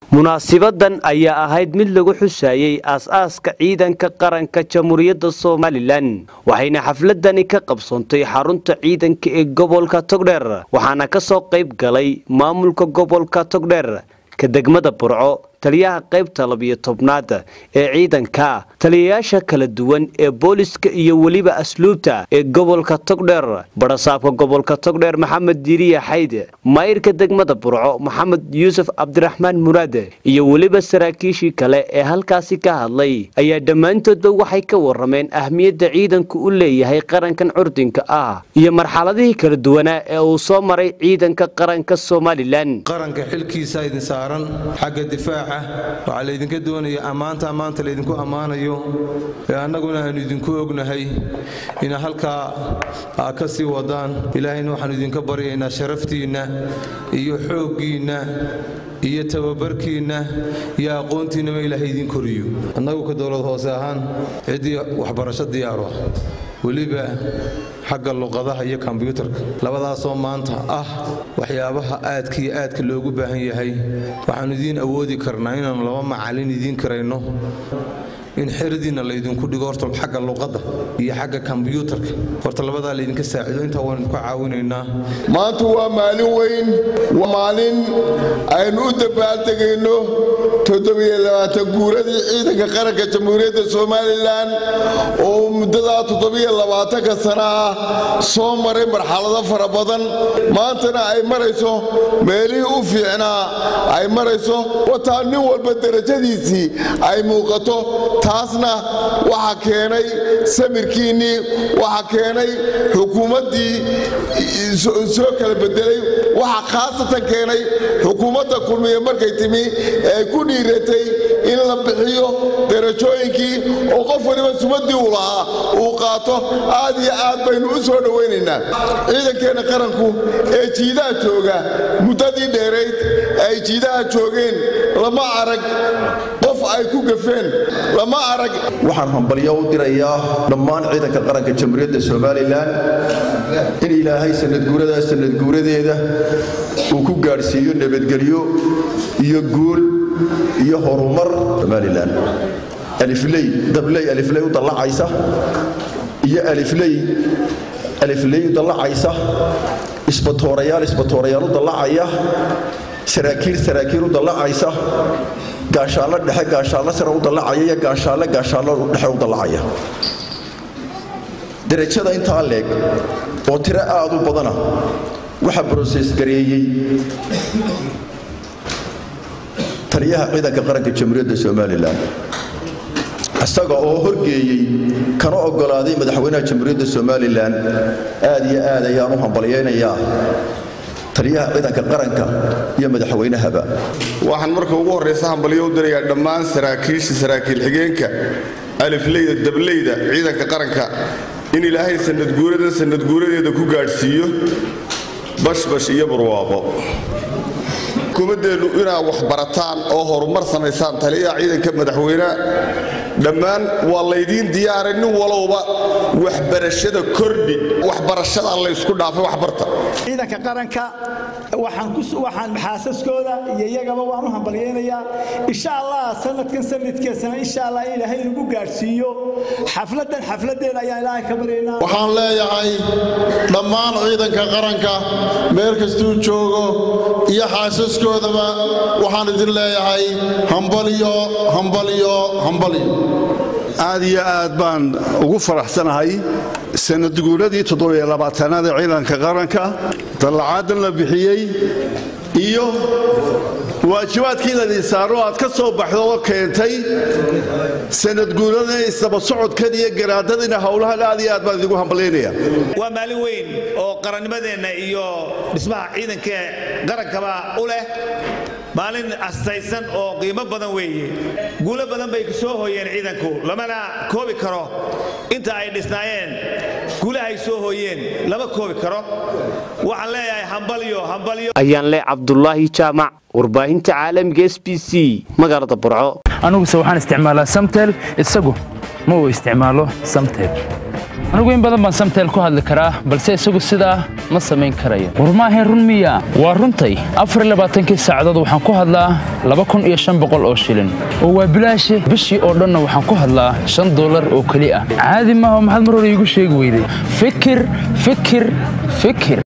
munaasibadan ayaa ahayd mid lagu xusayey aas-aaska ciidanka qaranka jamhuuriyadda somalilan waxayna xafladani ka qabsoontay xarunta ciidanka ee gobolka togdheer waxaana ka soo qayb galay maamulka gobolka togdheer ka degmada burco taliyaha qaybta labiyo tobnaad ee ciidanka taliyayaasha kala duwan ee booliska iyo weliba asluubta ee gobolka togdheer barasaabka gobolka togdheer maxamed diiriya xayde maayirka degmada burco maxamed yuusuf cabdiraxmaan muraade iyo weliba saraakiishii kale ee halkaasi ka hadlay ayaa dhammaantoodba waxay ka warameen ahmiyadda ciidanku u leeyahay qarankan curdinka ah iyo marxaladihii kala duwanaa ee uu soo maray ciidanka qaranka somalilan qaranka xilkiisa idin saaran xagga difaaca waxaa laydinka doonaya ammaanta maanta laydinku ammaanayo ee annaguna aanu idinku ognahay ina halkaa aa ka sii wadaan ilaahayna waxaanu idinka baryaynaa sharaftiinna iyo xooggiinna iyo tababarkiinna iyo aqoontiinnaba ilaahay idiin koriyo annagu ka dowlad hoose ahaan ciddii waxbarasho diyaaro weliba xagga luqadaha iyo kombyuutarka labadaasoo maanta ah waxyaabaha aadka iyo aadka loogu baahan yahay waxaannu idiin awoodi karnaa inaannu laba macallin idiin karayno in xeradiinna laydinku dhigo horta xagga luqadda iyo xagga kombyuutarka horta labadaa laydinka saacido intaa waan idinku caawinaynaa maanta waa maalin weyn waa maalin aynu u dabaaldegayno guuradii ciidanka qaranka jamhuuriyadda somalilan oo muddadaa toddobiyolabaatanka sana ah soo maray marxalado fara badan maantana ay marayso meelihii u fiicnaa ay marayso wataa nin walba derajadiisii ay muuqato taasna waxa keenay samirkiinnii waxa keenay xukuumaddii soo kala bedelay waxa khaasatan keenay xukuumadda kulmiye markay timi ee ku dhiiratay in la bixiyo darajooyinkii oo qof waliba sumaddii u lahaa uu qaato aad iyo aad baynu u soo dhowaynaynaa ciidankeenna qaranku ee jiidaha jooga muddadii dheerayd ay jiidaha joogeen lama arag qof ay ku gafeen lama arag waxaan hambalyo u dirayaa dhammaan ciidanka qaranka jamhuuriyadda somalilan in ilaahay sanadguuradaa sanadguuradeeda uu ku gaadhsiiyo nabadgelyo iyo guul iyo horumar somalilan alifley dabley alifley u dallacaysa iyo alifley alifley u dallacaysa isbatoorayaal isbatoorayaal u dallacaya saraakiil saraakiil u dallacaysa gaashaallo dhexe gaashaallo sare u dallacaya iyo gaashaalle gaashaallo dhexe u dallacaya derajada intaa leeg oo tiro aad u badana waxaa broses gareeyey taliyaha ciidanka qaranka jamhuuriyadda somalilan isaga oo horgeeyey kana oggolaaday madaxweynaha jamhuuriyadda somalilan aad iyo aad ayaan u hambalyaynayaa taliyaha ciidanka qaranka iyo madaxweynahaba waxaan marka ugu horraysa hambalyo u dirayaa dhammaan saraakiisha saraakiil xigeenka alifleyda dableyda ciidanka qaranka in ilaahay sanadguuradan sanadguuradeeda ku gaadhsiiyo bashbash iyo barwaaqo xukuumaddeennu inaad wax barataan oo horumar samaysaan taliyaha ciidanka madaxweyneha dhammaan waa laydiin diyaaray nin walowba waxbarashada kordhi waxbarashada laysku dhaafay waxbarta ciidanka qaranka waxaan xaasaskooda iyo iyagaba waan u hambalyaynayaa insha allah sanadkan sanadkeesana insha allah in ilaahay nagu gaadhsiiyo xafladan xafladeeda ayaan ilaahay ka baryaynaa waxaan leeyahay dhammaan ciidanka qaranka meel kastuu joogo iyo xaasaskoodaba waxaan idin leeyahay hambalyo hambalyo hambalyo aad iyo aad baan ugu faraxsanahay sanadguuradii toddobyolabaatanaad ee ciidanka qaranka dallacaadan la bixiyey iyo waajibaadkii ladin saaro aad ka soo baxdo oo keentay sanadguurada isdaba socodkan iyo garaadadina howlahan aad iyo aad baan idigu hambalyaynaya waa maalin weyn oo qarannimadeenna iyo dhismaha ciidanka qarankaba u leh maalin astaysan oo qiimo badan weeye guulo badan bay soo hooyeen ciidanku lamana koobi karo inta ay dhisnaayeen guulahay soo hooyeen lama koobi karo waxaan leeyahay hambalyo hambalyo ayaan le cabdulaahi jaamac warbaahinta caalamiga s b c magaalada burco aniguse waxaan isticmaalaa samtel isagu ma uu isticmaalo samtel anigu in badan baan samteel ku hadli karaa balse isagu sidaa ma samayn karayo war maahayn run miya waa runtay afarlabaaatankii saacadood waxaan ku hadlaa laba kun iyo shan boqol oo shilin oo waa bilaashi bishii oo dhanna waxaan ku hadlaa shan dollar oo keli ah caadi maaha maxaad mar hore iigu sheegi weyday fikir fikir fikir